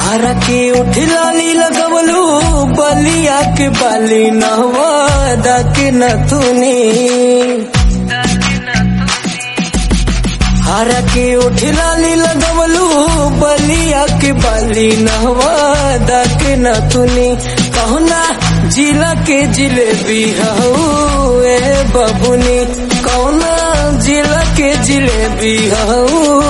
हरा के उठला नी लगवलू बलिया के बाली नहवादा के नथुनी हरा के उठला नी लगवलू बलिया के बाली नहवादा के नथुनी कहना जिला के जिलेबी हऊ ए बबुनी कौना जिला के जिलेबी हऊ